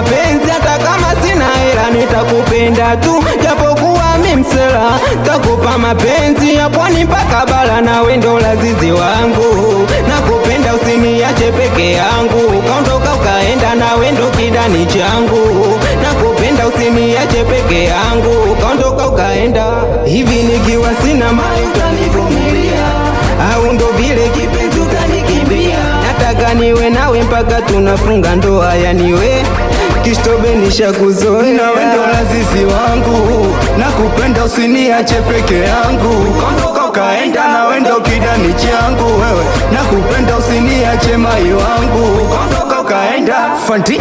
mapenzi, hata kama sina hela nitakupenda tu, japokuwa mi msela, takupa mapenzi ya pwani mpaka bara, nawe ndo lazizi wangu, nakupenda usiniache peke yangu, kaondoka ukaenda, nawe ndo kidani changu, nakupenda usiniache peke yangu, kaondoka ukaenda, hivi nikiwa sina mali utanivumilia au ndo vile kipenzi utanikimbia? Nataka niwe nawe mpaka tunafunga ndoa, yani we Kistobe nishakuzoea, nawe ndo lazizi wangu, nakupenda usiniache peke yangu, kondoka ukaenda, nawe ndo kidani changu wewe, nakupenda usiniache mai wangu, kondoka ukaenda. Fanti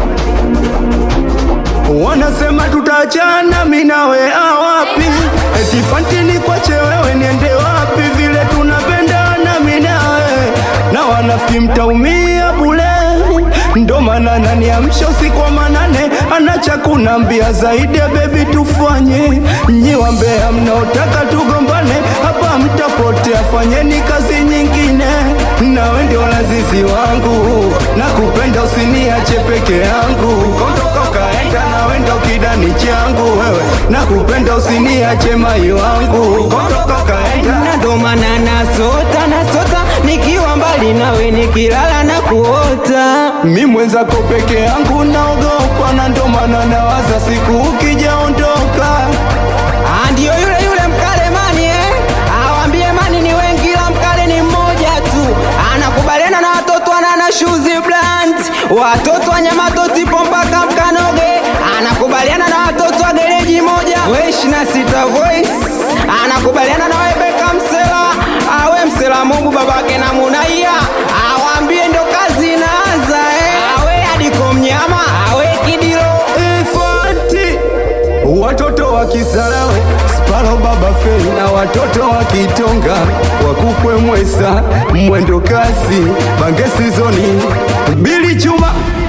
wanasema tutachana, mi nawe awapi? Eti Fanti ni kwache wewe, niende wapi? Vile tunapendana mi nawe, na wanafiki mtaumia bule ndo maana naniamsha usiku wa manane, anacha kunambia zaidi ya bebi, tufanye nyi wambea mnaotaka tugombane, hapa mtapotea, fanyeni kazi nyingine. Nawe ndio lazizi wangu, nakupenda usiniache peke yangu, kondoka ukaenda, nawe ndo kidani changu wewe, nakupenda usiniache mai wangu, kondoka ukaenda. na ndo maana nasota nasota, nikiwa mbali nawe, nikilala na kuota Mi mwenzako peke yangu naogopa, na ndo maana nawaza siku ukijaondoka. Ah, ndio yule yule mkale mani eh? Awambie mani ni wengi ila mkale ni mmoja tu. Anakubaliana na watoto anana shuzi brand, watoto wa Nyamato tipo mpaka Mkanoge. Anakubaliana na watoto wa gereji moja, we ishirini na sita voice. Anakubaliana na Webeka Msela, awe Msela Mungu babake na Munaia. Awambie ndo kazi inaanza eh? Awe Adiko Mnyama, awe Kidilo Ifati watoto wa Kisarawe, Sparo Baba Fei na watoto wa Kitonga, wakukwe Mwesa, mwendo kasi, Bange Sizoni, Bili Chuma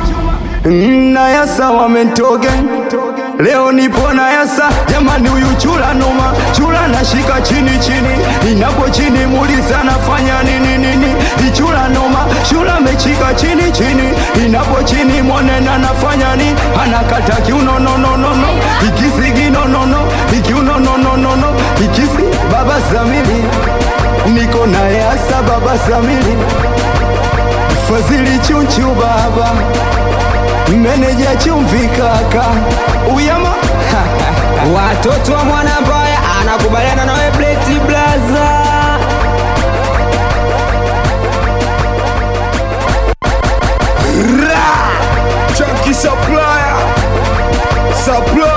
na Yasa wamentoge Leo nipo na Yasa, jamani, huyu chula noma, chula nashika chini chini, inapo chini muliza nafanya nini nini, ichula noma, chula mechika chini chini, inapo chini mwanena nafanya nini, anakata kiuno no no no no, ikisigi no no no, ikiuno no no no no, ikisi baba Samili, niko na Yasa baba Samili, Fazili chunchu baba meneja chumvi kaka uyama watoto wa mwana mbaya anakubaliana na webleti blaza Chunky supplier supplier